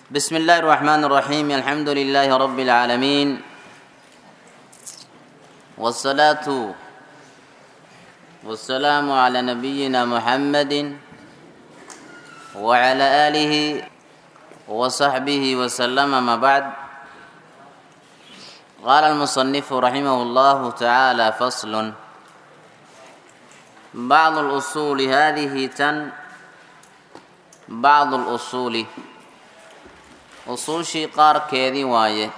بسم الله الرحمن الرحيم الحمد لله رب العالمين والصلاة والسلام على نبينا محمد وعلى آله وصحبه وسلم ما بعد قال المصنف رحمه الله تعالى فصل بعض الأصول هذه تن بعض الأصول usuushii qaarkeedii waaye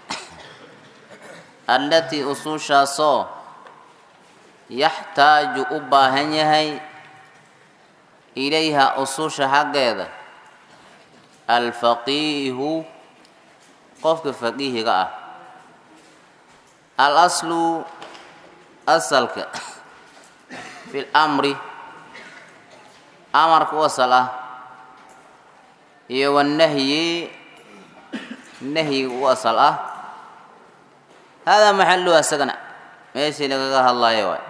allatii usuushaasoo yaxtaaju u baahan yahay ilayha usuusha xaggeeda alfaqiihu qofka faqiihiga ah al aslu asalka fi lamri amarka u asal ah iyo wanahyi nahyiga u asal ah haadaa maxaluhu asagana meeshii lagaga hadlayo waay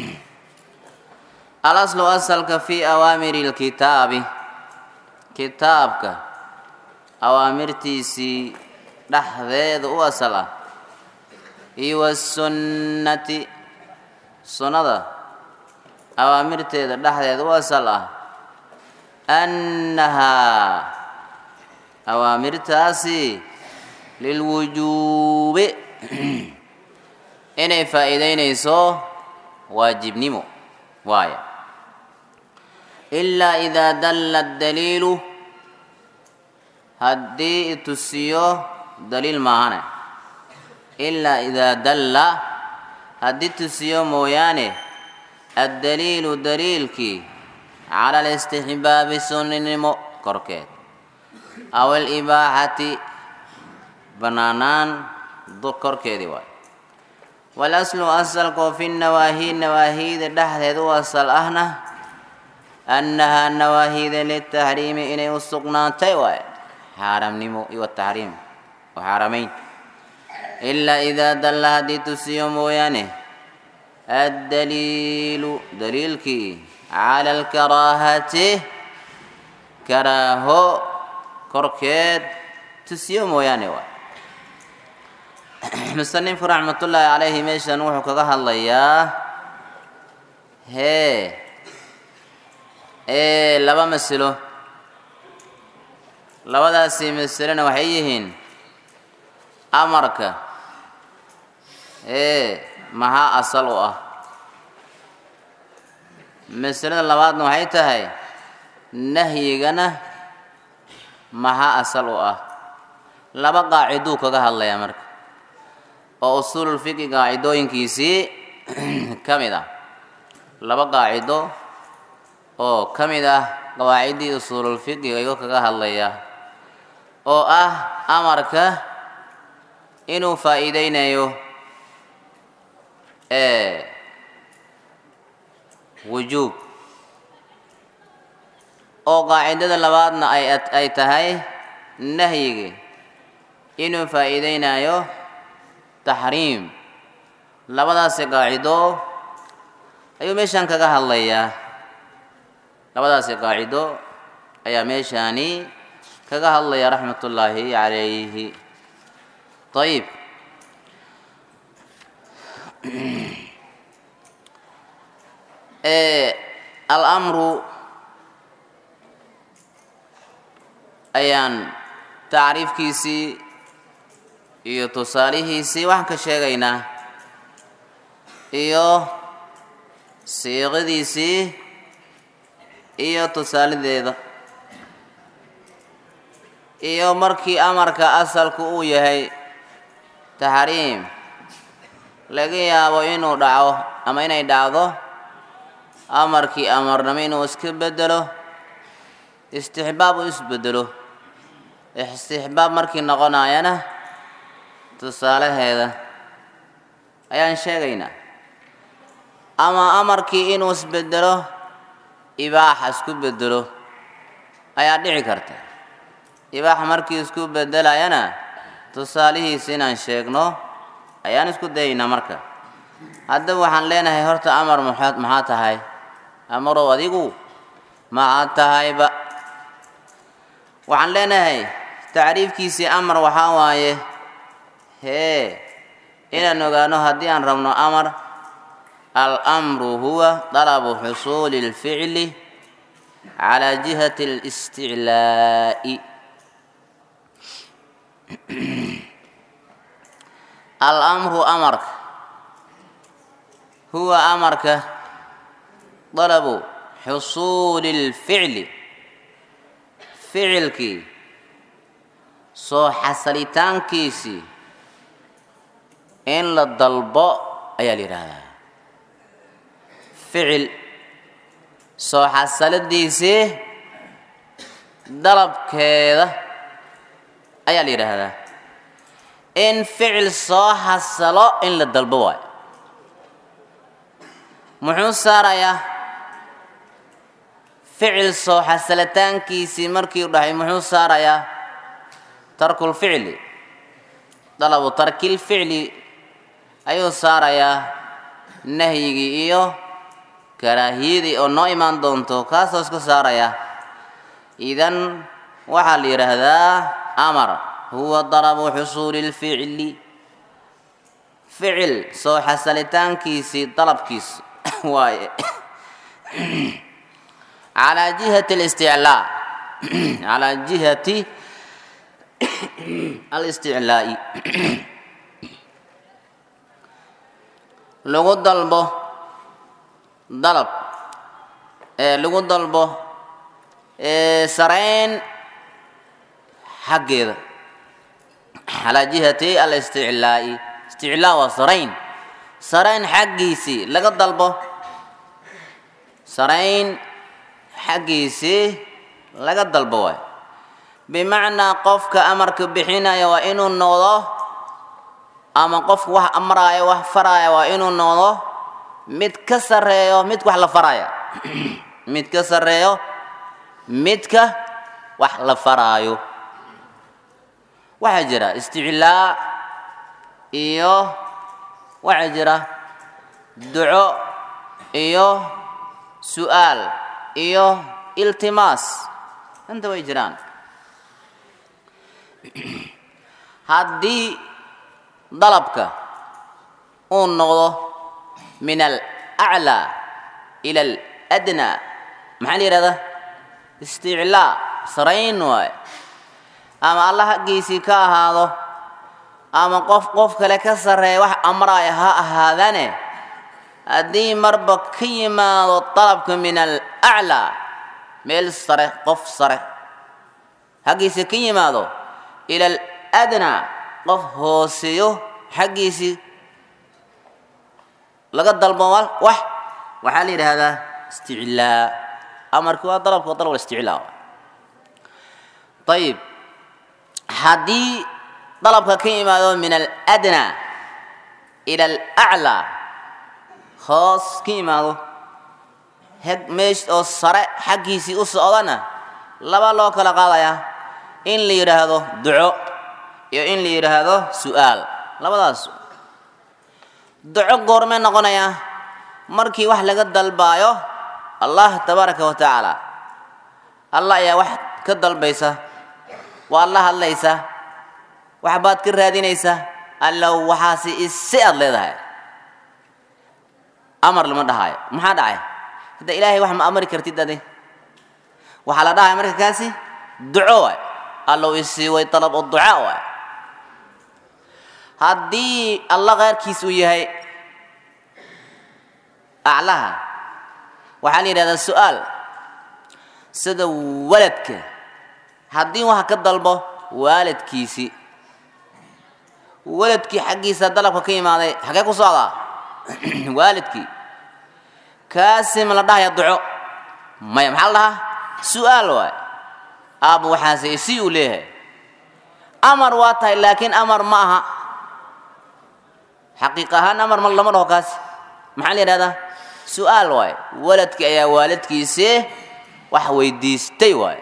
alaslu asalka fii awaamiri lkitaabi kitaabka awaamirtiisii dhexdeeda u asal ah iyo wasunnati sunnada awaamirteeda dhexdeeda u asal ah annahaa awaamirtaasi lilwujuubi inay faa'iideynayso waajibnimo waaya ilaa idaa dalla daliilu haddii itusiyo daliil maahane ilaa idaa dalla haddii tusiyo mooyaane addaliilu daliilkii cala alistixbaabi sunninimo korkeed aw alibaaxati banaanaan korkeedii waay walaslu asalkoo fi nawaahi nawaahiida dhexdeed u asal ahna annahaa nawaahiida litaxriimi inay u sugnaantay waay xaaramnimo iyo taxriim oo xaaramayn ilaa idaa dalla haddii tusiyo mooyaane addaliilu daliilkii cala alkaraahati karaaho korkeed tusiyo mooyaane waay musanifku raxmatullaahi calayhi meeshan wuxuu kaga hadlayaa hee ee laba masilo labadaasi masilona waxay yihiin amarka ee maxaa asal u ah masilada labaadna waxay tahay nahyigana maxaa asal u ah laba qaaciduu kaga hadlayaa marka oo usuululfiqi qaacidooyinkiisii ka mid ah laba qaacido oo ka mid ah qawaaciddii usuululfiqiga ayuu kaga hadlayaa oo ah amarka inuu faa'iideynayo wujuub oo qaacidada labaadna ay tahay nahyigi inuu faa'iideynayo taxriim labadaasi qaacido ayuu meeshaan kaga hadlayaa labadaasi qaacido ayaa meeshaani kaga hadlaya raxmatullaahi calayhi ayib alamru ayaan tacriifkiisii iyo tusaalihiisii waxaan ka sheegaynaa iyo siiqadiisii iyo tusaaladeeda iyo markii amarka asalku uu yahay taxriim laga yaabo inuu dhaco ama inay dhacdo amarkii amarnimo inuu iska bedelo istixbaab uu isbedelo istixbaab markii noqonayana tusaalaheeda ayaan sheegaynaa ama amarkii inuu isbedelo ibaaxa isku bedelo ayaa dhici karta ibaaxa markii isku bedelayana tusaalihiisa inaan sheegno ayaan isku dayaynaa marka haddaba waxaan leenahay horta amar maxaad maxaa tahay amarow adigu maxaad tahayba waxaan leenahay tacriifkiisii amar waxaa waaye hee inaan ogaano haddii aan rabno amar almru huwa dalabu xusuuli اlficli calaa jihati اlisticlaa'i alamru amarka huwa amarka dalabu xusuuli اlficli ficilkii soo xasalitaankiisii in la dalbo ayaa la yidhaahdaa ficil soo xasaladiisii dalabkeeda ayaa la yidhaahdaa in ficil soo xasalo in la dalbo waayo muxuu saarayaa ficil soo xasalitaankiisii markii u dhahay muxuu saarayaa tarkulficli dalabu tarkilficli ayuu saarayaa nahyigii iyo karaahiyadii oo noo imaan doonto kaasoo isku saaraya idan waxaa la yidhaahdaa amar huwa dalabu xusuuli lficli ficil soo xasalitaankiisii dalabkiisi waaye calaa jihati alisticlaa calaa jihati alisticlaa'i lagu dalbo dalab ee lagu dalbo sarayn xaggeeda calaa jihati alisticlaa'i isticlaa waa sarayn sarayn xaggiisii laga dalbo sarayn xaggiisii laga dalbo waay bimacnaa qofka amarka bixinaya waa inuu noqdo ama qofka wax amraayo wax faraya waa inuu noqdo mid ka sarreeyo mid wax la faraya mid ka sarreeyo midka wax la faraayo waxaa jira isticlaa iyo waxaa jira duco iyo su'aal iyo iltimaas inta way jiraan haddii dalabka uu noqdo min alaclaa ila aladnaa maxaa la yidhahdaa isticlaa sarayn waaye ama alla haggiisii ka ahaado ama qof qof kale ka sarreeya wax amraaya ha ahaadane haddii marba ka yimaado dalabka min alaclaa meel sare qof sare haggiisii ka yimaado ila aladnaa qof hooseeyo xaggiisii laga dalbo wax waxaa la yidhaahdaa isticlaa amarki waa dalabka waa dalab isticlaa ayib haddii dalabka ka yimaado min aladnaa ila alaclaa hoos ka yimaado heg meesh oo sare xaggiisii u socdana laba loo kala qaadayaa in la yidhaahdo duco iyo in la yidhaahdo su'aal labadaas duco goormee noqonayaa markii wax laga dalbaayo allah tabaaraka wa tacaala allah ayaa wax ka dalbaysa waad la hadlaysaa waxbaad ka raadinaysaa allow waxaasi isi aad leedahay amar lama dhahaayo maxaa dhacay hadda ilaahay wax ma amri kartid ade waxaa la dhahaya marka kaasi duco waay allow isii way dalab oo ducaa waay haddii alla keyrkiis uu yahay aclaha waxaa la yidhahdaa su'aal sida waladka haddii wax ka dalbo waalidkiisii waladkii xaggiisa dalabka ka yimaaday xagee ku socdaa waalidkii kaasi ma la dhahaya duco maya maxaa la dhahaa su'aal waay aaba waxaase isi uu leeyahay amar waa tahay laakiin amar ma aha xaqiiq ahaan amar ma lama dhaho kaasi maxaa la yidhahdaa su'aal waay waladkii ayaa waalidkiisii wax weydiistay waay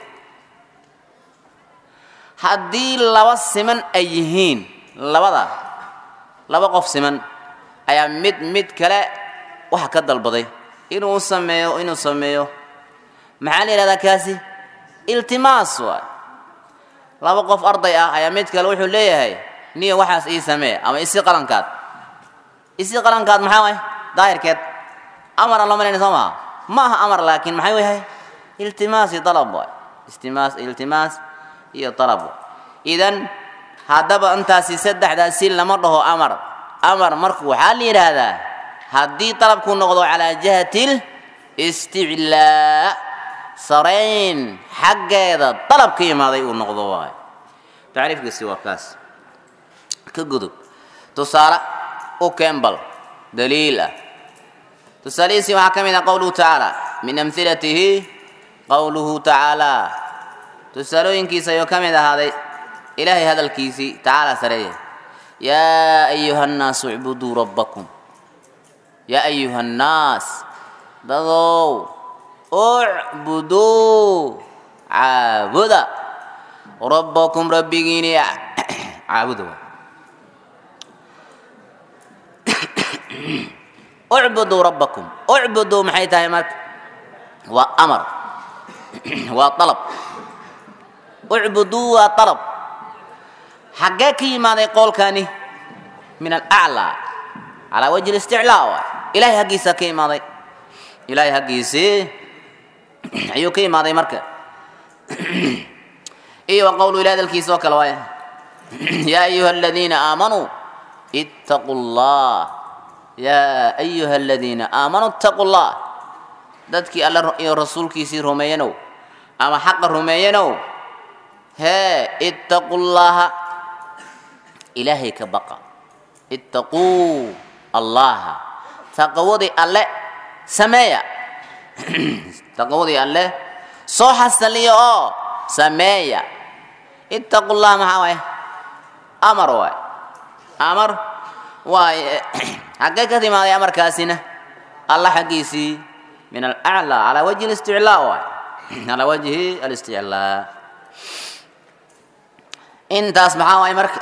haddii laba siman ay yihiin labada laba qof siman ayaa mid mid kale waxa ka dalbaday inuu sameeyo inuu sameeyo maxaa la yidhahdaa kaasi iltimaas waay laba qof arday ah ayaa mid kale wuxuu leeyahay niyo waxaas ii samee ama isi qalankaad isi qalankaad maxaa waay daahirkeed amara loo malayna soo maha ma aha amar laakiin maxay yahay iltimaas iyo dalab waay istimaas iltimaas iyo dalab idan haddaba intaasi saddexdaasi lama dhaho amar amar marku waxaa la yidhaahdaa haddii dalabku noqdo calaa jihatil isticlaa sarayn xaggeeda dalab ka imaaday uu noqdo waayo tacriifkiisi waa kaas ka gudub tusaale u kembal daliil ah tusaalihiisii waxaa ka mid ah qowluhu tacaala min amhilatihi qowluhu tacaala tusaalooyinkiisa ayuu ka mid ahaaday ilaahay hadalkiisii tacaala sareeya yaa ayuha nnaasu icbuduu rabbakum yaa ayuha annaas dadow ucbuduu caabuda rabbakum rabbigiini caabuda ucbuduu rabbakum ucbuduu maxay tahay marka waa amar waa alab ucbuduu waa alab xaggee ka yimaaday qoolkani min alaclaa calaa wajhi listiclaa waay ilahay haggiisa ka imaaday ilaahay haggiisii ayuu ka imaaday marka iyo wa qowlu ilahi hadalkiisa oo kale waay yaa ayuha aladiina aamanuu ittaquu llah yaa ayuha aladiina aamanuu ittaquu llah dadkii alla iyo rasuulkiisii rumeeyanow ama xaqa rumeeyanow hee ittaquu llaha ilaahay ka baqa ittaquu allaha taqawadii alle sameeya taqawadii alle soo xasaliya oo sameeya ittaqu llah maxaa waay amar waay amar waay xaggee ka timaaday amarkaasina alla xaggiisii min alaclaa calaa wajhi listiclaa waay calaa wajhi alisticlaa intaas maxaa waay marka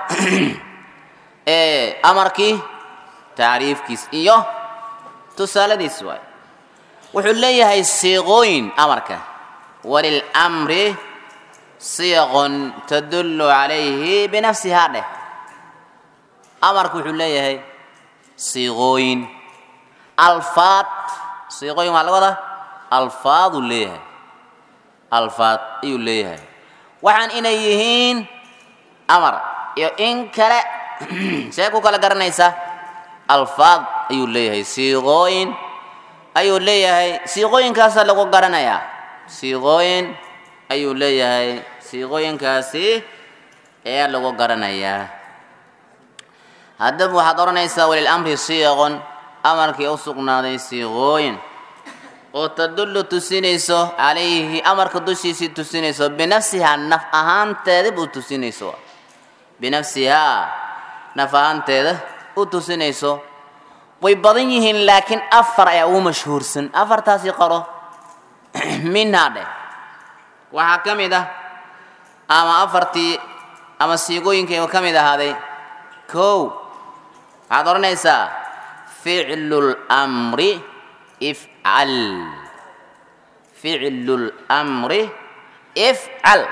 amarkii tacriifkiis iyo tusaaladiis waay wuxuu leeyahay siiqooyin amarka walilmri siiqun tadullu calayhi binafsihaa dheh amarka wuxuu leeyahay siiqooyin alfaad siiqooyin waxaa laga wadaa alfaaduu leeyahay alfaad ayuu leeyahay waxaan inay yihiin amar iyo in kale see ku kala garanaysa alfaad ayuu leeyahay siiqooyin ayuu leeyahay siiqooyinkaasaa lagu garanayaa siiqooyin ayuu leeyahay siiqooyinkaasi ayaa lagu garanayaa haddaba waxaad odhanaysaa walilamri siiqon amarkii u sugnaaday siiqooyin oo tadullu tusinayso calayhi amarka dushiisii tusinayso binafsihaa naf ahaanteeda buu tusinayso binafsihaa naf ahaanteeda u tusinayso way badan yihiin laakiin afar ayaa ugu mashhuursan afartaasi qaro minhaa dheh waxaa ka mid ah ama afartii ama siigooyinkayga ka mid ahaaday kow waxaad odhanaysaa ficlu lmri ifcal ficlu lmri ifcal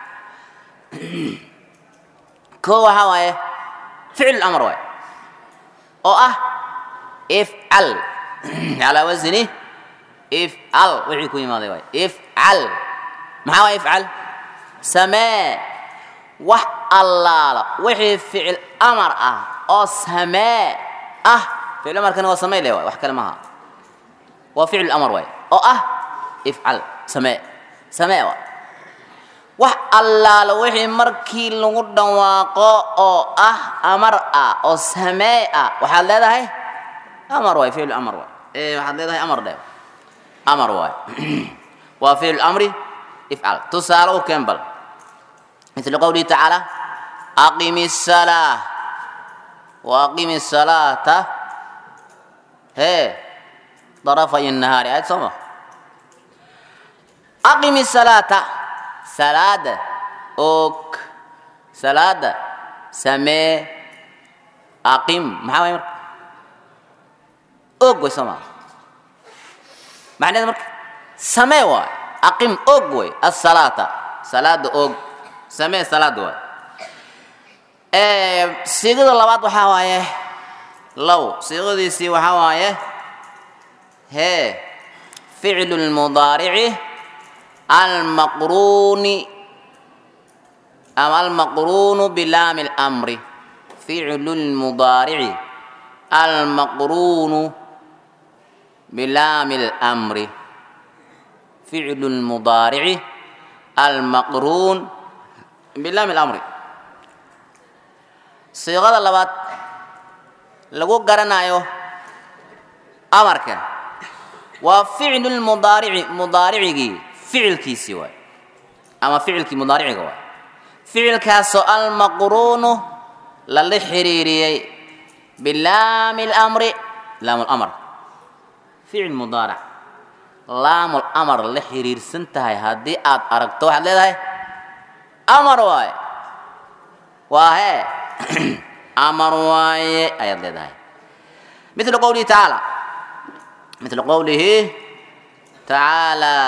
kow waxaa waaye ficlu lamr waay oo ah ifcal calaa wasni ifcal wixii ku yimaaday waay ifcal maxaa waay ifcal samee wax allaala wixii ficil amar ah oo samee ah ficil amarkana waa samee le waay wax kale maaha waa ficil amar waay oo ah ifcal samee samee waay wax allaala wixii markii lagu dhawaaqo oo ah amar ah oo samee ah waxaad leedahay amar waay ficil amar waay ee waxaad leedahay amar dhe amar waay waa ficil amri ifcal tusaale u keen bal مثل قوله تعالى أقم الصلاة وأقم الصلاة هي طرفي النهار آية سمع أقم الصلاة صلاة أوك صلاة سمي أقم ما هو أوك وسمع معنى ذلك سمي أقم أوك الصلاة صلاة أوك samee salaad waay siiqada labaad waxaa waaye low siiqadiisii waxaa waaye hee ficlu lmudaarici almaqruuni ama almaqruunu bilaami اlamri ficlu lmudaarici almaqruunu bilaami اlamri ficlu lmudaarici almaqruun bilaami اlamri siiqada labaad lagu garanayo amarka waa ficlu lmudaarici mudaaricigii ficilkiisii waay ama ficilkii mudaariciga waay ficilkaasoo almaqruunu lala xiriiriyey bilaami اlamri laam lamr ficil mudaaric laamul amar la xiriirsan tahay haddii aad aragto waxaad leedahay amar waaye waa hee amar waaye ayaad leedahay mithlu qowlihi tacaala mithlu qowlihi tacaala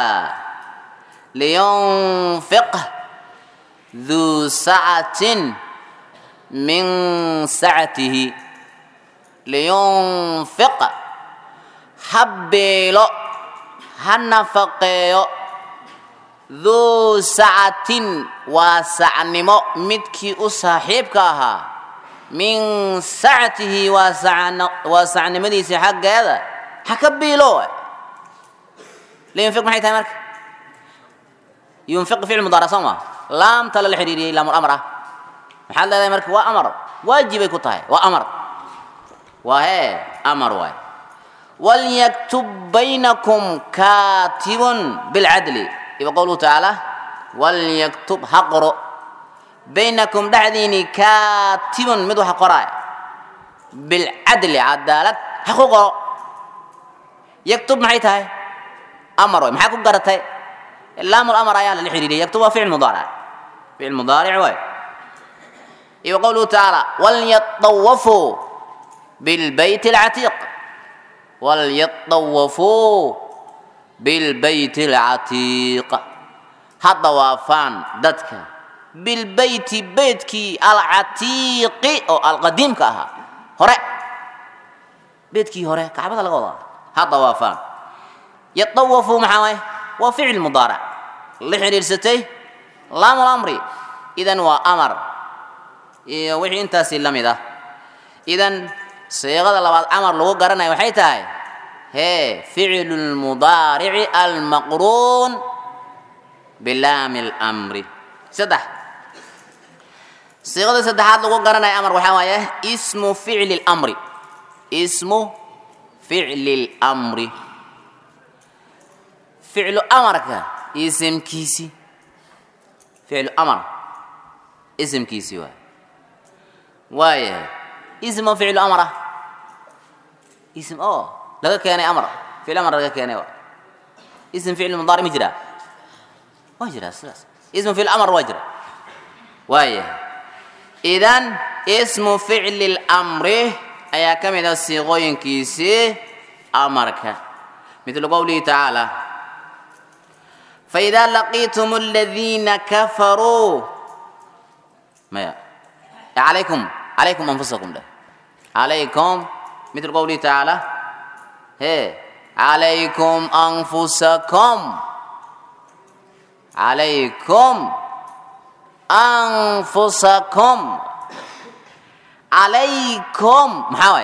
liyunfiq duu sacatin min sacatihi liyunfiq ha beelo ha nafaqeeyo duu sacatin waa sacnimo midkii u saaxiibka ahaa min sacatihi waa waa sacnimadiisii xaggeeda ha ka biilo liyunfiq maxay tahay marka yunfiq ficil mudaara soo maa laamta lala xidhiiriyey laamul amr ah maxaad leedahay marka waa amar waajibay ku tahay waa amar waa hee amar waay walyaktub baynakum kaatibun bilcadli iba qowluhu tacaala walyaktub ha qoro baynakum dhexdiini kaatibun mid waxa qoraaya bilcadli cadaalad ha ku qoro yaktub maxay tahay amar waay maxaa ku garatay laamul amar ayaa lala xidhiiriyay yaktub waa ficil mudaaric ficil mudaaric waay iyo qowluhu tacaala walyatawafuu bilbayt alcatiiq walyatawafuu bilbayti alcatiiq ha dawaafaan dadka bilbeyti beytkii alcatiiqi oo alqadiimka ahaa hore beydkii hore kacbada laga wadaa ha dawaafaan yatawafuu maxaa waay waa ficil mudaaric la xidhiirsatay laamul amri idan waa amar iyo wixii intaasi la mid ah idan siiqada labaad amar lagu garanaya waxay tahay hee ficlu lmudaarici almaqruun bilaami اlamri saddex siiqada saddexaad lagu garanaya amar waxaa waaye ismu ficli اlamri ismu ficli اlamri ficlu amarka isimkiisi ficlu amar isimkiisi waay waayahay ism oo ficlu amar ah ism oo laga keenay amar ficil amar laga keenay waa ism ficil mudaaric ma jiraa waa jiraa sidaas ismu ficil amar waa jira waayahay idan ismu ficli اlamri ayaa ka mid ah siiqooyinkiisii amarka midlu qowlihi tacaala فإذا لقيتم الذين كفروا ما عليكم عليكم أنفسكم ده عليكم مثل قوله تعالى هي عليكم أنفسكم عليكم أنفسكم عليكم محاوي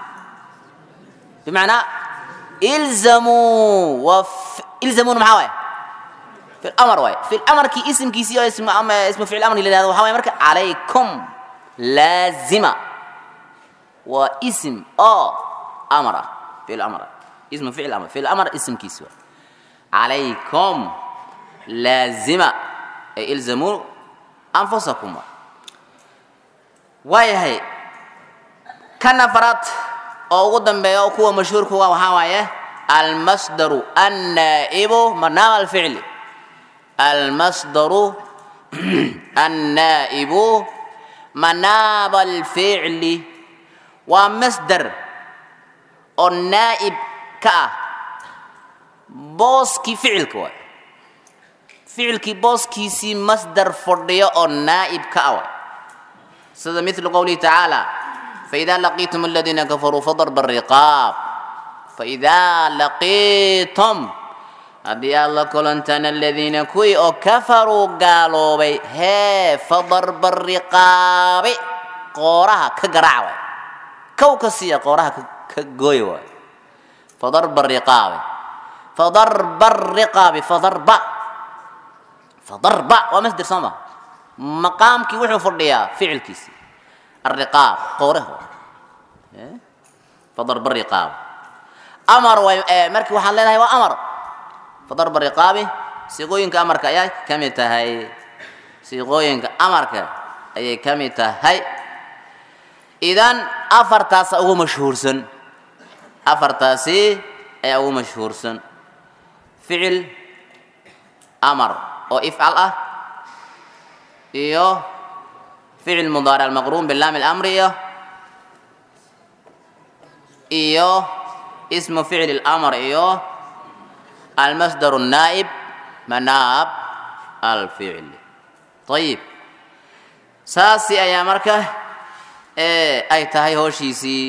بمعنى إلزموا وف... إلزموا محاوي في الأمر واي في الأمر كي اسم كي سي اسم أم اسم فعل الأمر اللي هذا وحاوي مركا عليكم لازمة واسم أو أمر في الأمر اسم فعل الأمر في الأمر اسم كي سوى عليكم لازمة أي إلزموا أنفسكم واي هي كان فرات أو قدام بيو كوا مشهور كوا وحاوي المصدر النائب منام الفعل المصدر النائب مناب الفعل ومصدر النائب كا بوسكي فعل كوا ficilkii booskiisii masdar fadhiyo oo naa'ib ka awa sida mithlu qowlihi tacaala faidaa laqiitum aladiina kafaruu fadarba ariqaab faidaa laqiitum haddii aad la kulantaan aladiina kuwii oo kafaruu gaaloobay hee fadarba riqaabi qooraha ka garaac waay kow ka siiya qooraha ka gooy waay fadarba riqaabi fadarba riqaabi fadarba fadarba waa masder soo ma maqaamkii wuxuu fadhiyaa ficilkiisi الرقاب قوره فضرب الرقاب أمر و... مركي وحان لنا هو أمر فضرب الرقاب سيقوينك أمرك أي كم تهي سيقوينك أمرك أي كم تهي إذن أفر تاس أو مشهور سن أفر تاسي أي أو مشهور سن فعل أمر أو إفعل أه إيوه فعل مضارع المقرون باللام الأمر إيه إيه اسم فعل الأمر إيه المصدر النائب مناب الفعل طيب ساسي أيا مركة إيه أي تهي هوشيسي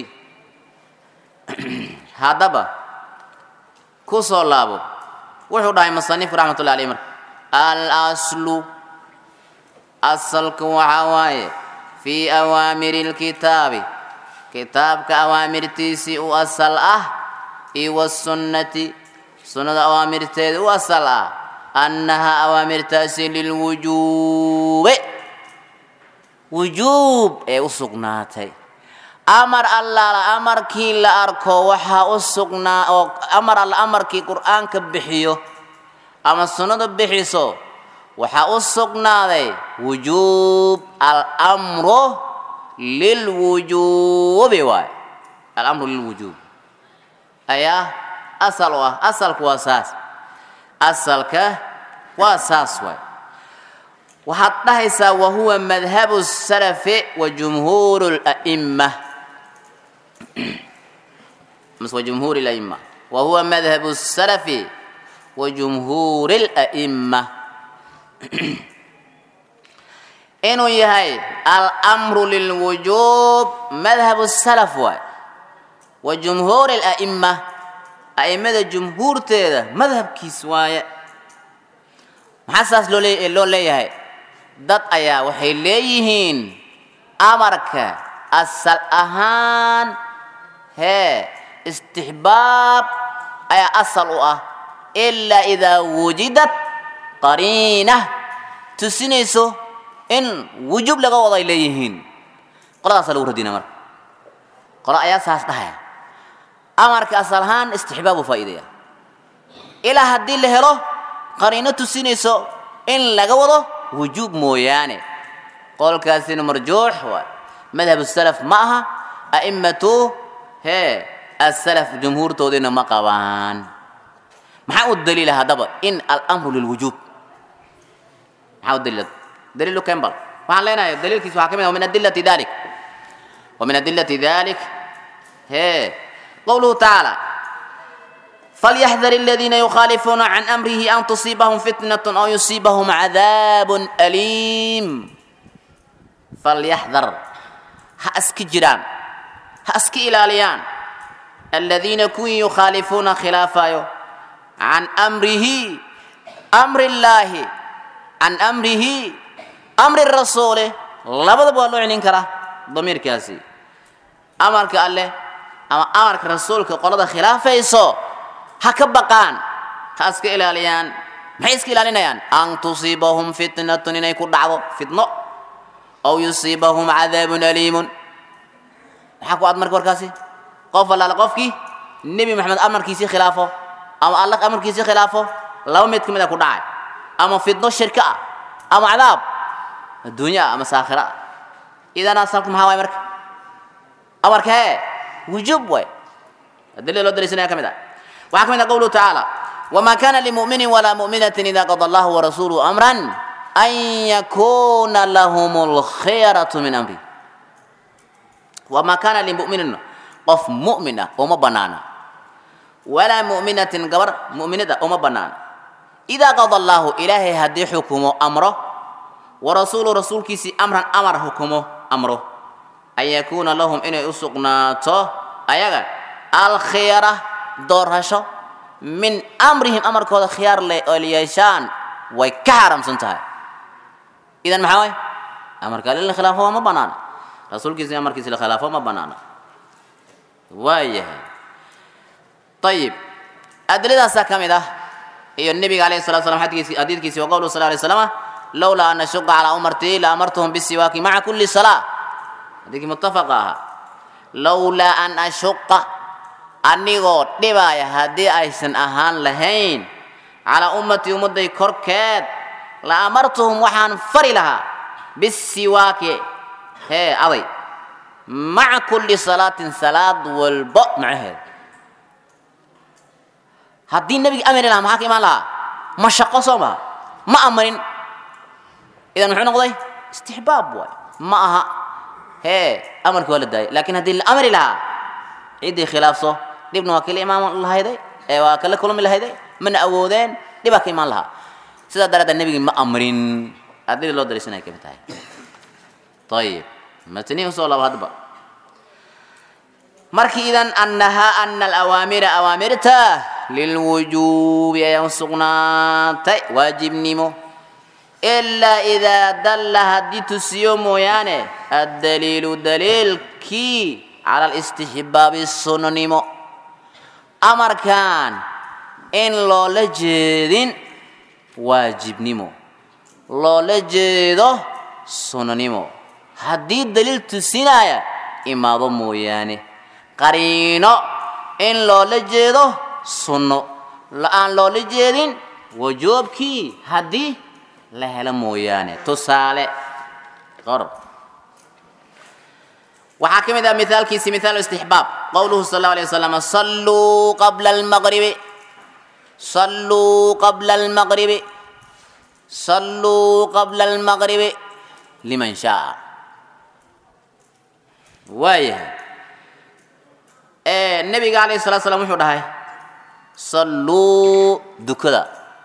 هذا با كوسو لابو وحو داي مصنف رحمة الله عليه مركة الأصل asalka waxaa waaye fii awaamiri lkitaabi kitaabka awaamirtiisii u asal ah iyo wasunnati sunnada awaamirteeda u asal ah annahaa awaamirtaasi lilwujuube wujuub ee u sugnaatay amar allaala amarkii la arko waxaa u sugnaa oo amar alla amarkii qur'aanka bixiyo ama sunnadu bixiso waxaa u sugnaaday wujuub almru lilwujuubi waay alamru lilwujuub ayaa asal u ah asalku waa saas asalka waa saas waay waxaad dhahaysaa wahuwa madhabu salafi wa jumhuur la'imma mise wa jumhuur la'imma wahuwa madhabu salafi wa jumhuur la'imma inuu yahay almru lilwujuub madhab salaf waay wa jumhuur ala'imma a'imada jumhuurteeda madhabkiis waaye maxaa saas loo lee loo leeyahay dad ayaa waxay leeyihiin amarka asal ahaan hee istixbaab ayaa asal u ah ilaa idaa wujidat qariina tusinayso in wujuub laga wado ay leeyihiin qoladaasa lagu radina marka qolo ayaa saas dhahaya amarka asal ahaan istixbaabu faa'iidaya ilaa haddii la helo qariino tusinayso in laga wado wujuub mooyaane qolkaasina marjuux waay madhab salaf ma aha a'immatu hee asalaf jumhuurtoodina ma qabaan maxaa u daliila haddaba in alamru lilwujuub maxaa u daliila daliilu kembal waxaan leenahay daliilkiisa waxaa ka mid ah min adilati dalik wa min adilati dalik hee qowluhu tacaala فليحذر الذين يخالفون عن أمره أن تصيبهم فتنة أو يصيبهم عذاب أليم فليحذر هأسك جيران هأسك إلاليان الذين كن يخالفون خلافه عن أمره أمر الله عن أمره أمر الرسول لابد بقول عنين كرا ضمير كاسي أمرك الله أما أمرك رسولك قلد خلافه يسو ha ka baqaan ha iska ilaaliyaan maxay iska ilaalinayaan an tusiibahum fitnatun inay ku dhacdo fitno aw yusiibahum cadaabun aliimun maxaa ku ad marka warkaasi qof allaale qofkii nebi maxamed amarkiisii khilaafo ama allah amarkiisii khilaafo laba mid ka mid a ku dhacay ama fitno shirka ah ama cadaab adduunya ah ama saakhira ah idan asalku maxaa waay marka amarka hee wujuub waay adilada loo daliisanaya ka mid ah waxaa ka mid ah qowluhu tacaala wamaa kana limuminin walaa muminatin ida qada allahu warasuuluhu amran an yakuna lahum lkhiyaratu min amri wamaa kana limuminin qof mu'min ah uma banaana walaa mu'minatin gabar mu'minada uma banaana idaa qada allaahu ilaahay haddii xukumo amro warasuulu rasuulkiisii amran amar xukumo amro an yakuuna lahum inay u sugnaato ayaga alkhiyara doorasho min amrihim amarkooda khiyaar le oo yeeshaan way ka xaaraamsan tahay idan maxaa waay amarka alle la khilaafo waa ma banaana rasuulkiisi amarkiisi la khilaafo ma banaana waayahay ayib adilladaasaa ka mid ah iyo nebiga alayhi salatu slam xadkiisi xadiidkiisi wa qowluhu sal alay slama lowlaa an ashuqa calaa umartii la amartuhum bisiwaaki maca kulli salaa xadiidkii muttafaqa ahaa lowlaa an ashuqa anigoo dhibaaya haddii aysan ahaan lahayn calaa ummatii ummadday korkeed la amartuhum waxaan fari lahaa bisiwaaki hee aday maca kulli salaatin salaad walbo macaheed haddii nebiga amri lahaa maxaa ka imaan lahaa mashaqo soo maha ma amarin idan muxuu noqday istixbaab waay ma aha hee amarkii waa la daayay lakin haddii la amri lahaa ciddii khilaafso dhibna waa kala imaan lahayday ee waa kala kulmi lahayday mana awoodeen dhibaa ka imaan lahaa sidaa daraaddeed nebigii ma amrin adili loo dariisanaya kamid tahay ayib matnihi usoo labo hadba markii idan annahaa ana alawaamira awaamirta lilwujuubi ayaa u sugnaatay waajibnimo ilaa idaa dalla haddii tusiyo mooyaane addaliilu daliilkii cala alistixbaabi sunnimo amarkan in loola jeedin waajibnimo loola jeedo sunnimo haddii daliil tusinaya imaado mooyaane qariino in loola jeedo sunno la-aan loola jeedin wajoobkii haddii la helo mooyaane tusaale qor waxaa ka mid ah mithaalkiisi mithaal istixbaab qowluhu sal allahu alay wasalam salluu qabla almaqribi salluu qabla almaqribi salluu qabla almaqribi liman shaa waayahay nebiga alayhi salatu slam wuxuu dhahay salluu dukada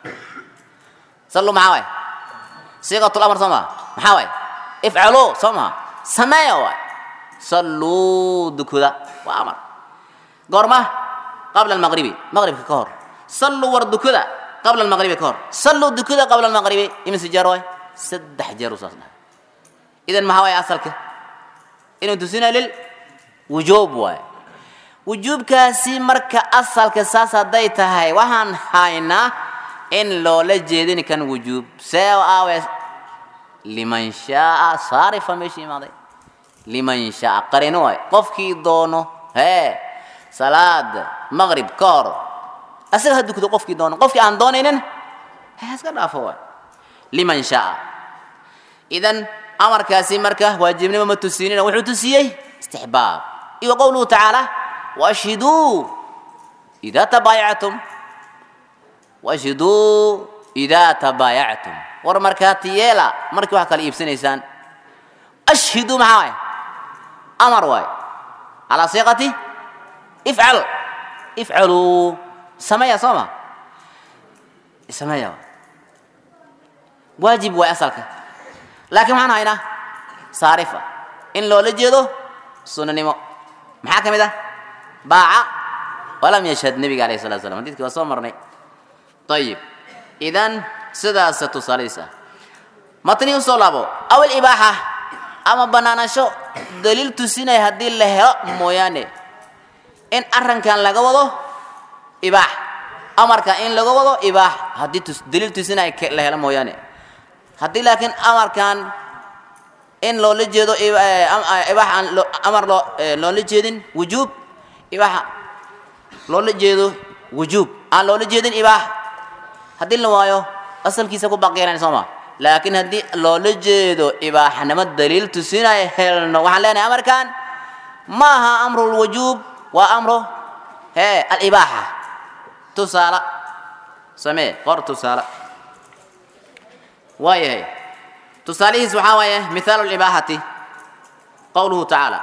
salluu maxaa waay siiqatul amar soo maa maxaa waay ifcaluu soo maa sameeya waay salluu dukada waa amar goorma qabla almaqribi maqribka ka hor salluu war dukada qabla almaqribi ka hor salluu dukada qabla almaqribi imise jeer waay saddex jeer uu saas dhahay idan maxaa waay asalka inuu tusina lil wujuub waay wujuubkaasi marka asalka saas hadday tahay waxaan haynaa in loola jeedin kan wujuub see aawe liman shaaa saarifa meesha imaaday liman shaaa qarino waay qofkii doono hee salaada maqrib ka hor asaga ha dukdo qofkii doono qofkii aan doonaynin he iska dhaafo waay liman shaaa idan amarkaasi marka waajibnimo ma tusinina wuxuu tusiyey istixbaab iyo qowluhu tacaala waashhiduu idaa tabaayactum waashhiduu idaa tabaayactum war markaati yeela markii wax kala iibsanaysaan ashhiduu maxaa waay amar waay calaa siiqati ifcal ifcaluu sameeya soo ma sameeya waay waajib waay asalka laakiin maxaan haynaa saarifa in loola jeedo sunanimo maxaa ka mid ah baaca walam yashhad nebiga alayh salatu slam hadidkii waa soo marnay ayib idan sidaasa tusaaladiis ah matni usoo laabo awal ibaaxa ama banaanasho daliil tusinaya haddii la helo mooyaane in arrankan laga wado ibaax amarka in laga wado ibaax haddii daliil tusinaya la helo mooyaane haddii laakiin amarkan in loola jeedo ibaax aan amar loo loola jeedin wujuub ibaaxa loola jeedo wujuub aan loola jeedin ibaax haddii la waayo asalkiisa ku baqiyanan sooma laakiin haddii loola jeedo ibaaxnimo daliil tusinaya helno waxaan leenahay amarkan ma aha amru lwujuub waa amro hee alibaaxa tusaala samee qor tusaala waayahay tusaalihiis waxaa waaye mithaalu libaaxati qowluhu tacaala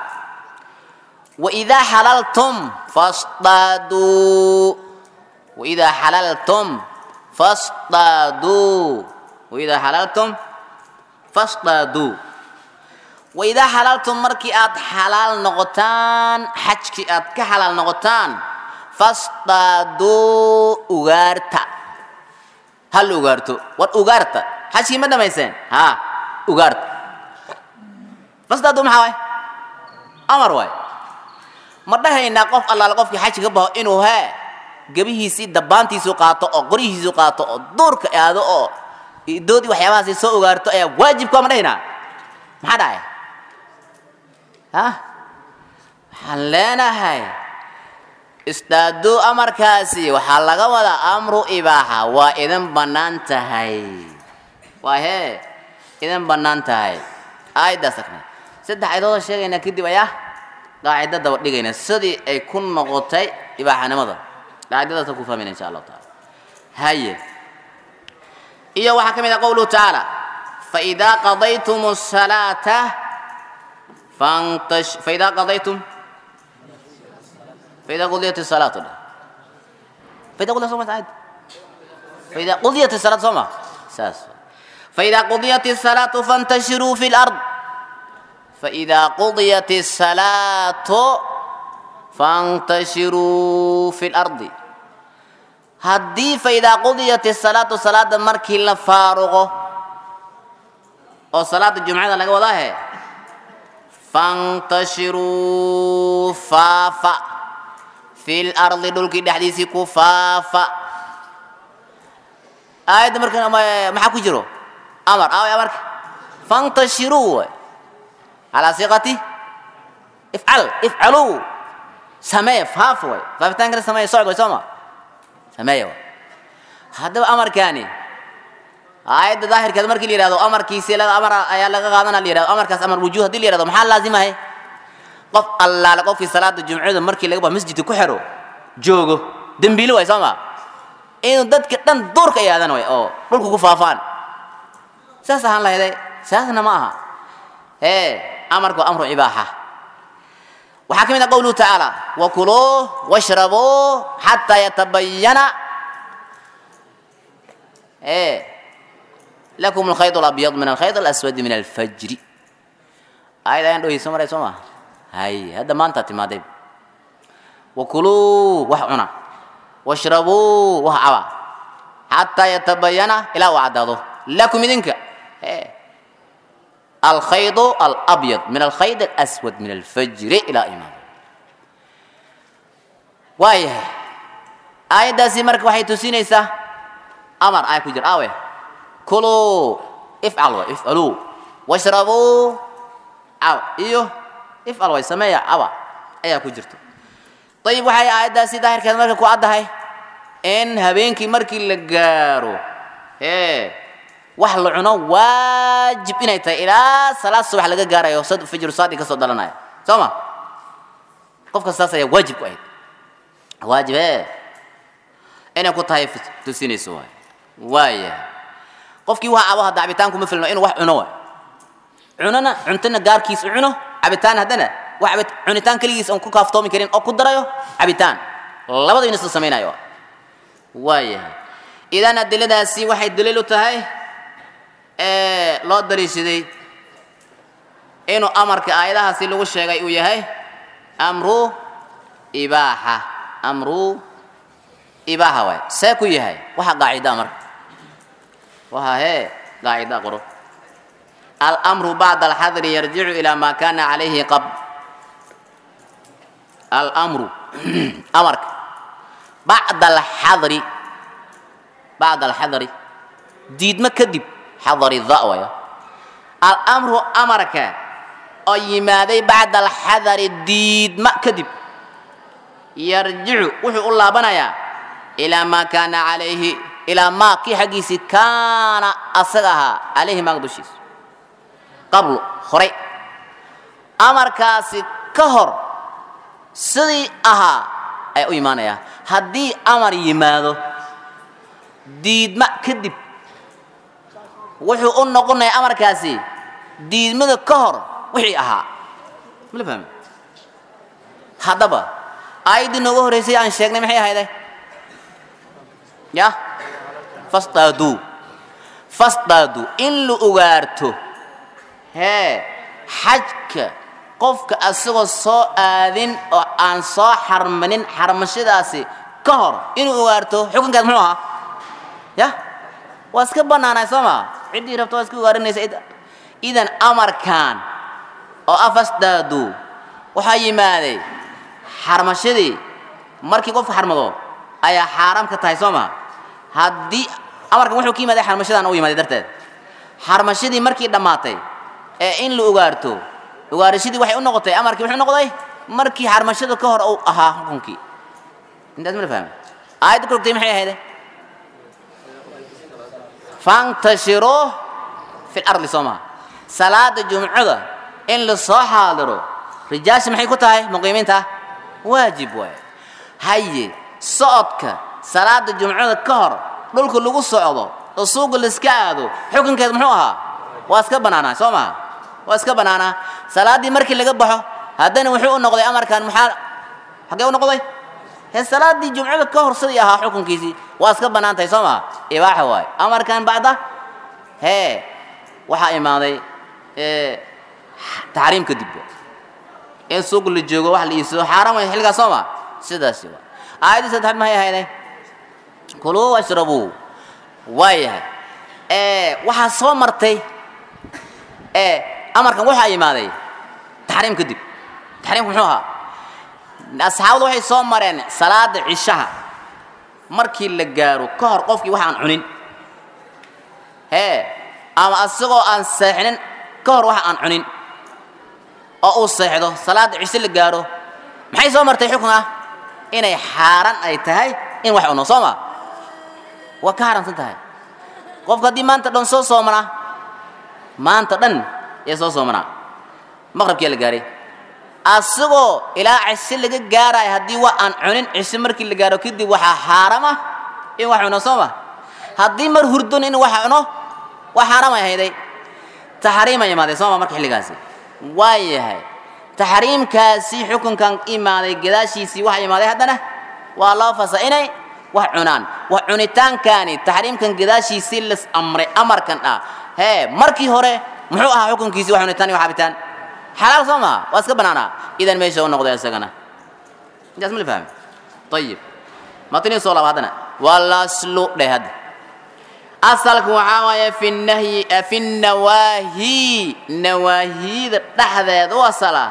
waidaa xalaltum fasdaaduu waidaa xalaltum fasdaaduu waidaa xalaltum fasdaaduu waidaa xalaltum markii aad xalaal noqotaan xajkii aad ka xalaal noqotaan fasdaaduu ugaarta hal ugaarto war ugaarta xajkii ma dhamayseen ha ugaarta fasdaaduu maxaa waay amar waay ma dhahaynaa qof allaale qofkii xajka ka baxo inuu hee gebihiisii dabaantiisu qaato oo qoryihiisu qaato oo duurka aado oo doodii waxyaabahaasi soo ogaarto ayaa waajibka ma dhahaynaa maxaa dhacay ha waxaan leenahay istaaduu amarkaasi waxaa laga wadaa amru ibaaxa waa idin bannaan tahay waa hee idin bannaan tahay aayaddaas akna saddex ayadooda sheegaynaa kadib ayaa qaacido daba dhigayna sidii ay ku noqotay ibaaxanimada qaacidadaasa ku fahmayna insha allahu taala haye iyo waxaa ka mid ah qowluhu tacaala faidaa qadaytum الsalaata fantash faidaa qadaytum faidaa qudiyat الsalaatu dhe faidaa qudiyat soma aayad faidaa qudiyat الsalaatu soo ma saas faidaa qudiyat الsalaatu fantashiruu fi اlard فإذا قضيت الصلاة فانتشروا في الأرض هدي فإذا قضيت الصلاة صلاة مركي لفارغة أو صلاة الجمعة لك والله فانتشروا فافا في الأرض دولك دحديثي كفافا آية مركي ما حكو جرو أمر آية أمرك فانتشروا على صيغة افعل افعلوا سماية فاف وي فافتان كده سماية صعد ويسمى سماية هذا أمر كاني آية ظاهر كده مركي ليرادو أمر كيسي لغا أمر أيا لغا غادنا ليرادو أمر كاس أمر وجوه دي ليرادو محل لازمة هي قف الله لقف في صلاة الجمعة مركي لغا مسجد كحرو جوجو دنبيلو ويسمى إنه دد كتن دور كي هذا وي أو دول كفافان ساسا هان لا هذا ساسا نماها إيه amarku amru ibaaxa waxaa ka mid ah qowluhu tacaala wakuluu washrabuu xataa yatabayana lakum alkhayd alabyad min alkhayd alaswadi min alfajri aayad ayaan dhoheyso maray soo ma hay hadda maanta timaaday wakuluu wax cuna washrabuu wax caba xataa yatabayana ilaa uu caddaado lakum idinka الخيط الأبيض من الخيط الأسود من الفجر إلى إمام وايه آية داسي مرك وحي تسينيسا أمر آية كجر آوه كلوا افعلوا افعلوا واشربوا أو إيوه افعلوا سمايا أوا أيا كجرتو طيب وحي آية داسي ظاهر كذا مرك كوعدها إن هبينكي مركي لقارو إيه wax la cuno waajib inay tahay ilaa salaad subax laga gaarayo fajru saadi ka soo dhalanaya soo ma qofka saas ayaa waajib ku ahayd waajib ee inay ku tahay tusinayso waay waaya qofkii waxa abo hadda cabitaanku ma filno inuu wax cuno waay cunona cuntana gaarkiis u cuno cabitaan haddana wax cunitaan keligiis aan ku kaaftoomi karin oo ku darayo cabitaan labada in isla samaynayo waaya idan adiladaasi waxay daliil u tahay loo dariishaday inuu amarka aayadahaasi lagu sheegay uu yahay amru ibaaxa amru ibaaxa waay see ku yahay waxa qaacida marka waxa hee qaacida qoro الأمر بعد الحظر يرجع إلى ما كان عليه قبل الأمر أمرك بعد الحظر بعد الحظر ديد ما كذب حضر الضأوية الأمر أمرك أي ماذا بعد الحذر الديد ما كذب يرجع وحي الله بنايا إلى ما كان عليه إلى ما كي حقيسي كان أصغها عليه ما قدوشيس قبل خري أمر كاسي كهر سدي أها أي إيمانيا هدي أمر يماذا ديد ما كذب wuxuu u noqonaya amarkaasi diidmada ka hor wixii ahaa mala fahmi haddaba aayaddii noogu horreysay aan sheegnay maxay ahayde ya fasdaaduu fasdaaduu in la ugaarto hee xajka qofka asagoo soo aadin oo aan soo xarmanin xarmashadaasi ka hor inuu ugaarto xukunkeed muxuu ahaa ya waa iska bannaanay soo maa ciddii rabto waa iska ugaarinaysa id idan amarkan oo ah fasdaaduu waxaa yimaaday xarmashadii markii qofka xarmado ayaa xaaraam ka tahay soo maa haddii amarkan wuxuu ka yimaaday xarmashadan u yimaaday darteed xarmashadii markii dhammaatay ee in la ugaarto ugaarashadii waxay u noqotay amarkii muxuu noqday markii xarmashada ka hor uu ahaa xukunkii intaas ma la fahmay aayadda ku rogtay maxay ahayde fantashiruu fi lardi soo maha salaada jumcada in la soo xaadiro rijaasha maxay ku tahay muqiimiinta waajib waay haye socodka salaada jumcada ka hor dhulka lagu socdo oo suuqa laiska aado xukunkeed muxuu ahaa waa iska bannaanaa soo maha waa iska bannaanaa salaaddii markii laga baxo haddana wuxuu u noqday amarkan maxaa xaggee u noqday he salaaddii jumcada ka hor sidii ahaa xukunkiisii waa iska bannaan tahay soo maha ibaaxa waaye amarkan bacda hee waxaa imaaday taxriim kadib in suuq la joogo wax la iibsado xaaraan way xilligaas soo ma sidaasi waa aayaddii saddexaad maxay ahayday kuluu washrabuu waayahay waxaa soo martay amarkan waxaa imaaday taxriim kadib taxriimku muxuu ahaa asxaabadu waxay soo mareen salaada cishaha markii la gaaro ka hor qofkii wax aan cunin hee ama asagoo aan seexinin ka hor wax aan cunin oo uu seexdo salaada cisho la gaaro maxay soo martay xukun ah inay xaaraan ay tahay in wax cuno soo ma waa ka haramsan tahay qofka haddii maanta dhan soo soomanaa maanta dhan ee soo soomanaa maqrabkiyaa la gaaray asagoo ilaa cisho laga gaarayo haddii wa aan cunin cisho markii la gaaro kadib waxaa xaaram ah in wax cuno soo ma haddii mar hurdon in wax cuno waa xaaraam ay ahayday taxriima imaaday soo ma marka xilligaasi waa yahay taxriimkaasi xukunkan imaaday gadaashiisii waxa imaaday haddana waa loo fasa inay wax cunaan wax cunitaankani taxriimkan gadaashiisii las amray amarkan ah hee markii hore muxuu ahaa xukunkiisii wax cunitaan iyo wax cabitaan xalaal soo maha waa iska bannaanaa idan meesha u noqday isagana intaas ma la fahmi ayib matnii soo laaba haddana walaslu dheh hadda asalku waxaa waaye fi nahyi fi nawaahi nawaahida dhexdeed u asala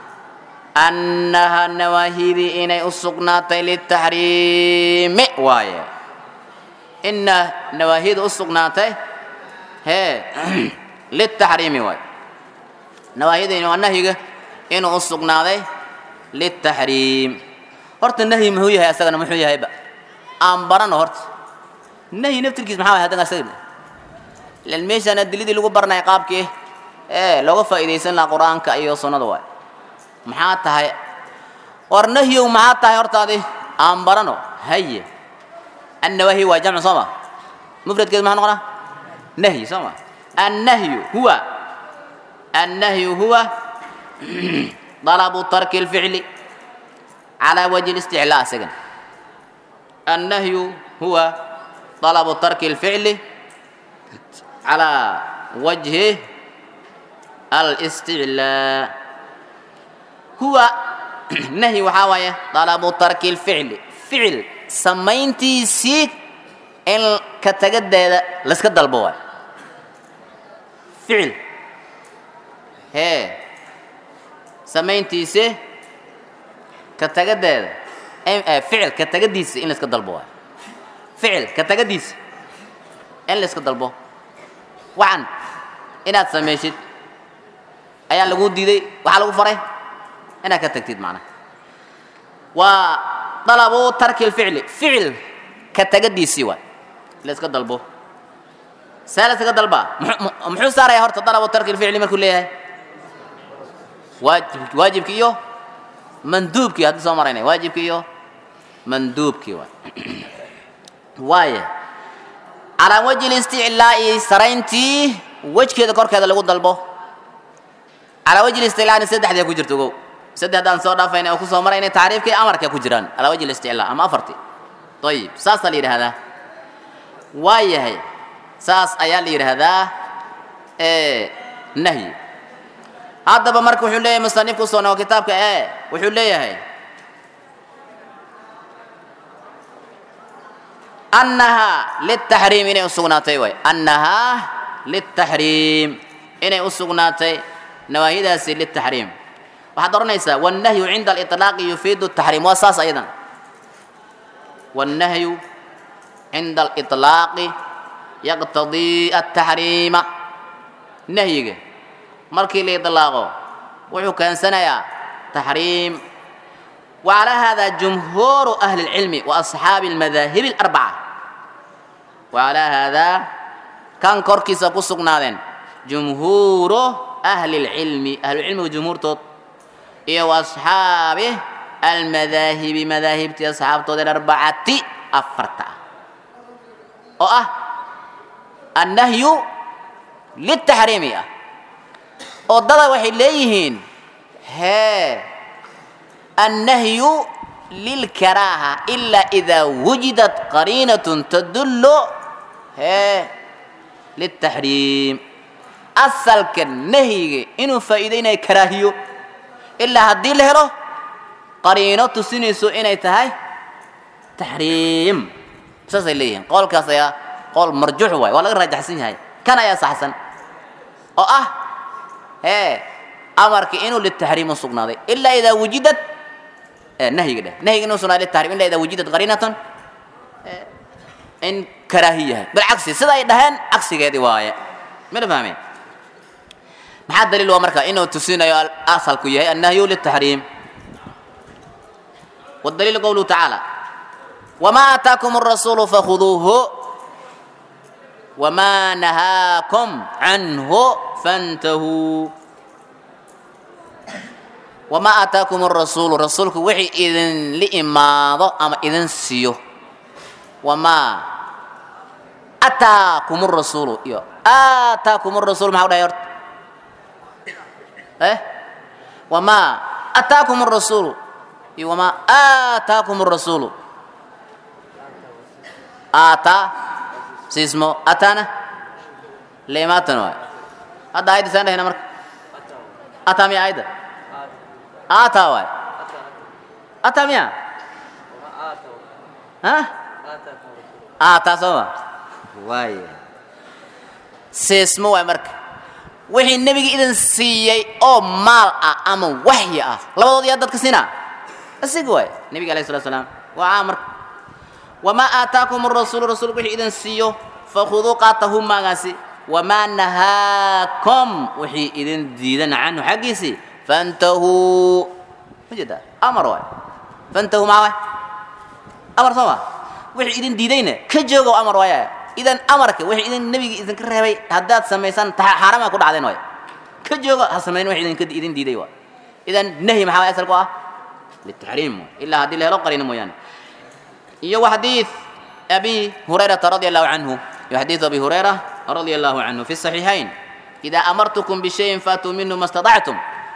annaha nawaahidii inay u sugnaatay litaxriimi waaye ina nawaahida u sugnaatay hee litaxriimi waaye nawaahida waa nahyiga inuu u sugnaaday litaxriim horta nahyi muxuu yahay asagana muxuu yahayba aan barano horta nahyi naftirkiis maxaa waay haddana asaga ilan meeshaana dilidii lagu baranaya qaabkii ee looga faa'iidaysan lahaa qur-aanka iyo sunnada waay maxaa tahay war nahyow maxaa tahay hortaadi aan barano haye annawaahi waa jamcu soo ma mufradkeed maxaa noqonaa nahyi soo ma annahyu huwa annahyu huwa dalabu tarki الficli calى wajhi اlisticlaa isagan annahyu huwa طلب ترك الفعل على وجه الاستعلاء هو نهي وحاوية طلب ترك الفعل فعل سمينتي سيك إن كتجدد لسك الدلبوة فعل هي سمينتي سي كتجدد فعل كتجديس إن لسك الدلبوة ficil ka tagadiisa in la iska dalbo waxan inaad samaysid ayaa lagu diiday waxaa lagu faray inaad ka tagtid macnaha waa dalabu tarki lficli ficil ka tagadiisii waay la iska dalbo see la iskaga dalbaa muxuu saaraya horta dalabu tarki lficli markuu leeyahay waajib waajibki iyo manduubkii haddii soo maraynay waajibki iyo manduubkii waay waaya calaa wajhi listiclaa'i sarayntii wejkeeda korkeeda lagu dalbo calaa wajhi listiclaa'ina saddexdee ku jirto ogow saddexdaan soo dhaafayna oo ku soo marayna tacriifkii amarka ku jiraan calaa wajhi listiclaa ama afartii ayib saasaa la yidhaahdaa waa yahay saas ayaa la yidhaahdaa nahyi haddaba marka wuxuu leeyahay musanifku usoo nogo kitaabka e wuxuu leeyahay annahaa litaxriim inay usugnaatay waay annahaa litaxriim inay usugnaatay nawaahidaasi litaxriim waxaad odhanaysaa wannahyu cinda aliطlaaqi yufiidu taxriim waa saas ayadan wannahyu cinda aliطlaaqi yaqtadii ataxriima nahyiga markii la iطlaaqo wuxuu keensanayaa taxriim وعلى هذا جمهور أهل العلم وأصحاب المذاهب الأربعة وعلى هذا كان كوركيسا كسقنادين جمهور أهل العلم أهل العلم وجمهور توت إيه وأصحابه المذاهب مذاهب تي أصحاب توت الأربعة أفرتا أه النهي للتحريم وضد وحي ليهين هي النهي للكراهة إلا إذا وجدت قرينة تدل هي للتحريم أصل كالنهي إنه فائدين كراهيو إلا هدي له قرينة تسنسو إنه تهي تحريم ساس إليه قول كاسيا قول مرجوح واي ولا رجح سين هاي كان يا صحسن أو أه هي أمرك إنه للتحريم الصقناضي إلا إذا وجدت nahyiga dheh nahyiga inuu sugnaa litahrim illa idaa wujidad qariinatan in karaahiyahay bilcagsi sida ay dhaheen cagsigeedii waaye mana fahmeen maxaa daliil waa marka inuu tusinayo asalku yahay annahyu litaxriim والدليل قوله تعالى وما آتاكم الرسول فخذوه وما نهاكم عنه فانتهوا wamaa aataakum arasuulu rasuulku wixii idinla imaado ama idin siiyo wamaa ataakum arasuulu iyo aataakum arasuulu maxaa u dhahay horta eh wamaa ataakum arasuulu iyo wamaa aataakum arasuulu aataa siismo ataana leimaatan waay hadda ayadda saan dhahayna marka ataa miya ayadda آتا واي أتا ميا ها آتا سوا واي سيسمو واي مرك وحي النبي إذن سيي أو مال أما وحي أه لبضو دي أدد كسينا أسيق واي النبي عليه الصلاة والسلام وعامر وما آتاكم الرسول رسول وحي إذن سيو فخذوا قاتهم ما غاسي وما نهاكم وحي إذن ديدن عنه حقيسي فانتهوا مجد امر واي فانتهوا ما واي امر سوا وحي idin diidayna ka joogo amar waaya idan amarka wixii idin nabiga idin ka reebay haddaad samaysan xarama ku dhacdeen waay ka joogo ha samayn wixii idin idin diiday waay idan nahi maxaa asal ku ah للتحريم إلا هذه له قرين مويان يو حديث أبي هريرة رضي الله عنه حديث أبي هريرة رضي الله عنه في الصحيحين إذا أمرتكم بشيء فاتوا منه ما استطعتم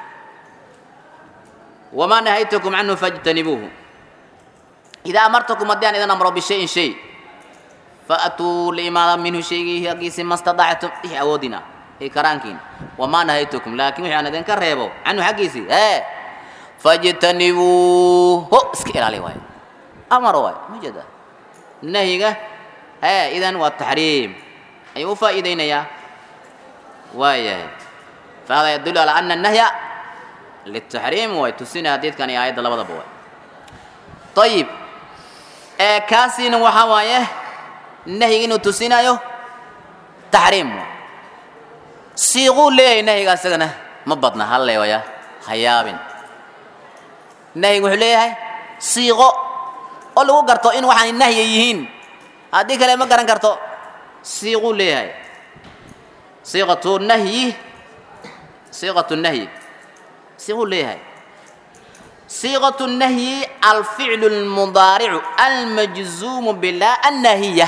وما نهيتكم عنه فاجتنبوه إذا أمرتكم الدين إذا أمروا بشيء شيء فأتوا لما منه شيء يقيس ما استطعتم إيه أودنا إيه كرانكين وما نهيتكم لكن وحي أنا ذنكر ريبو عنه حقيسي إيه فاجتنبوه هو اسكير عليه واي أمر واي مجد نهيك إيه إذن والتحريم أي فائدين يا واي فهذا يدل على أن النهي للتحريم ويتسين حديث كان آيات لبضا بوا طيب آه كاسين وحوايه نهي إنه تسينايو تحريم سيغو ليه نهي قاسقنا مبطنا هلا ويا خياب نهي وحو ليه سيغو oo lagu garto in waxaan nahyi yihiin haddii kale ma garan karto siiquu leeyahay siiqatu nahyi siiqatu nahyi صيغه ليه صيغة النهي الفعل المضارع المجزوم بلا النهية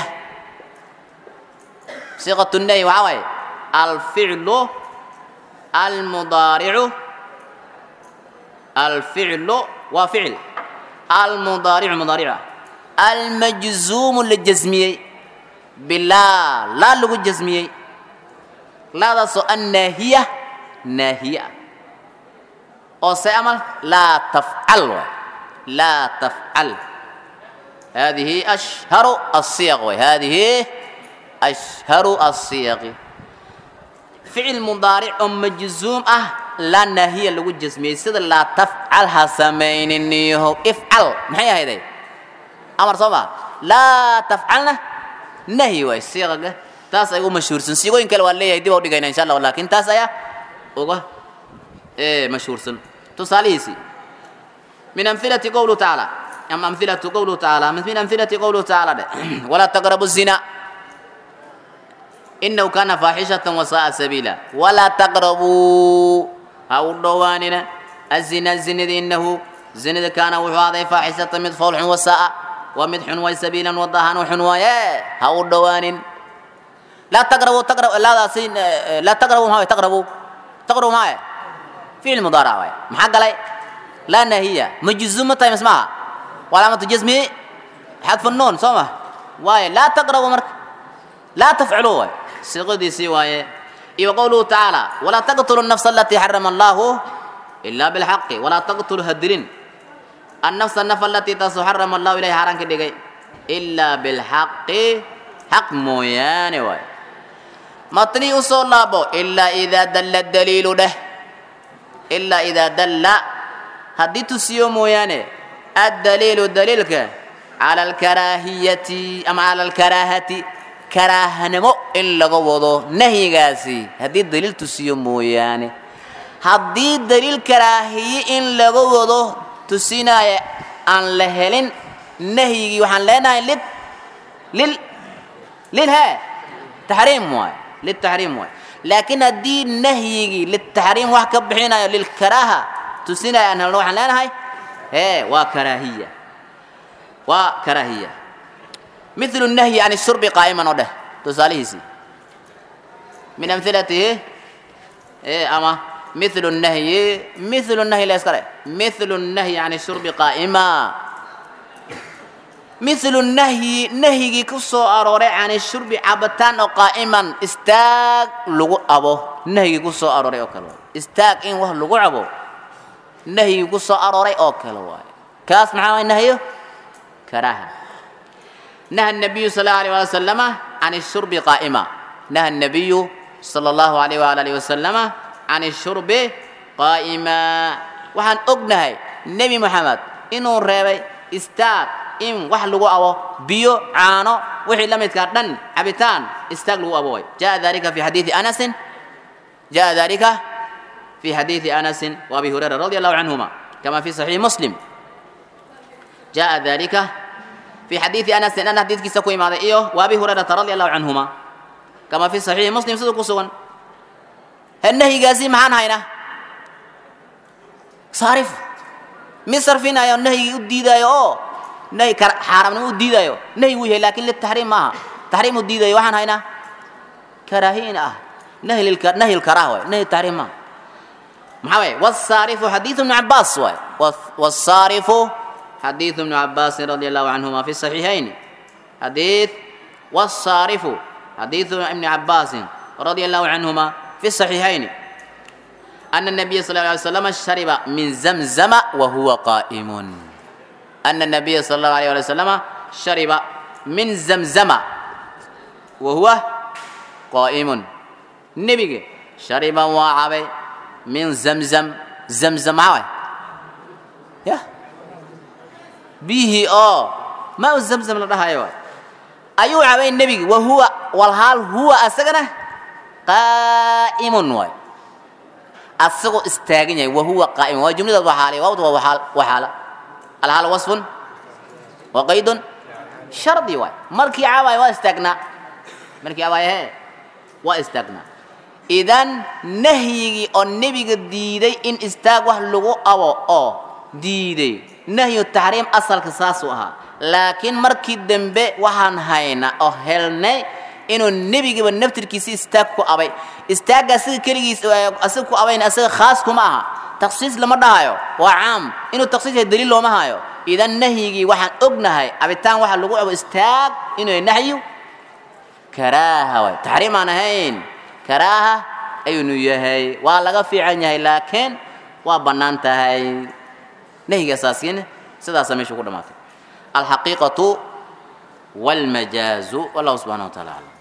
صيغة النهي وعوي الفعل المضارع الفعل وفعل المضارع مضارع المجزوم للجزمية bilaa laa lagu jasmiyey laadaasoo annaahiya naahiye ah oo se amal laa tafcal waay laa tafcal هذه أشهر الصيغ وهذه أشهر الصيغ فعل مضارع أم مجزوم أه لا نهي لو جسمي سيد لا تفعلها سمين النيه افعل محي هيدا أمر صبا لا تفعلنا نهي واي صيغة تاس أيو مشهور سن سيغو إن كلا والله يدي بودي إن شاء الله ولكن تاس أيا أوغا إيه مشهور سن تصاليسي من أمثلة قوله تعالى أما أمثلة قوله تعالى من أمثلة قوله تعالى ولا تقربوا الزنا إنه كان فاحشة وساء سبيلا ولا تقربوا هاو الدواننا الزنا الزنا إنه زنا كان وهذا فاحشة من فولح وساء ومدح وسبيلا وضهان وحنوايا هاو الدوان لا تقربوا تقربوا لا سين لا تقربوا هاي تقربوا تقربوا هاي في المضارع محق علي لا نهي مجزومة تايم اسمها وعلامة جزمه حذف النون صومه واي لا تقربوا مرك لا تفعلوا واي صيغدي سي واي اي وقوله تعالى ولا تقتلوا النفس التي حرم الله الا بالحق ولا تقتلوا هدرين النفس النفس التي تحرم الله اليها حرام كدغاي الا بالحق حق مويان واي مطني اصول لابو الا اذا دل الدليل ده الا اذا دل هدي تسيو مويانه الدليل دليلك على الكراهية أم على الكراهة كراهة نمو إن لغوضو نهي غاسي هدي الدليل تسيو موياني هدي الدليل كراهية إن لغوضو تسينا أن لهلين نهي وحن لنا لل لل لل ها تحريم موي للتحريم موي لكن هدي نهي للتحريم وحكب بحينا للكراهة تسينا أن وحن لنا هاي ايه وكراهيه وكراهيه مثل النهي عن الشرب قائما وده تساليسي من امثلته ايه اما مثل النهي مثل النهي لا يسكر مثل النهي عن الشرب قائما مثل النهي نهي كسو اروري عن الشرب عبتان قائما استاق لغو ابو نهي كسو اروري اوكلو استاق ان وح لغو ابو nahyigu soo arooray oo kale waaye kaas maxaa waay nahyo karaaha naha النبي صلى الله عليه وسلم عن الشرب قائما نهى النبي صلى الله عليه وآله وسلم عن الشرب قائما waxaan ognahay nebi moxamed inuu reebay istaag in wax lagu abo biyo caano wixii la midkaa dhan cabitaan istaag lagu abo way jaa dalika fi xadiidi anasin jaa dalika في حديث أنس وأبي هريرة رضي الله عنهما كما في صحيح مسلم جاء ذلك في حديث أنس أن حديث كسكوي ماذا إيوه وأبي هريرة رضي الله عنهما كما في صحيح مسلم صدق سوان النهي قاسي معان هينا صارف مصر فينا يا النهي يديدا يا نهي حرام يديدا يا نهي وجه لكن للتحريم ما تحريم يديدا يا وحن هينا كراهين اه نهي للك... نهي الكراهه نهي التحريم ما محاوي والصارف حديث ابن عباس واي والصارف حديث ابن عباس رضي الله عنهما في الصحيحين حديث والصارف حديث ابن عباس رضي الله عنهما في الصحيحين أن النبي صلى الله عليه وسلم شرب من زمزم وهو قائم أن النبي صلى الله عليه وسلم شرب من زمزم وهو قائم النبي شرب وعبي من زمزم زمزم عوي يا به اه ما هو زمزم لها ايوه ايوه عبي النبي وهو والحال هو اسغنا قائم واي اسغو استاغن وهو قائم وجمله وحاله وهو وحال وحال الحال وصف وقيد شرطي واي مركي عبي واستغنى مركي عبي هي واستغنى idan nahyigii oo nebiga diiday in istaag wax lagu abo oo diiday nahyu taxriim asalka saasuu ahaa laakiin markii dambe waxaan haynaa oo helnay inuu nebigiiba naftirkiisi istaag ku abay istaagga asiga keligiis asiga ku abayn asiga khaas kuma aha takhsiis lama dhahayo waa caam inuu takhsiis yahay daliil looma hayo idan nahyigii waxaan ognahay abitaan waxa lagu abo istaag inuu nahyu karaaha waay taxriim aan ahayn karaaha ayuunu yahay waa laga fiican yahay laakiin waa bannaan tahay nahyiga asaasiina sidaasa meesha ku dhamaatay alxaqiiqatu walmajaazu wallahu subxana wa taala aclam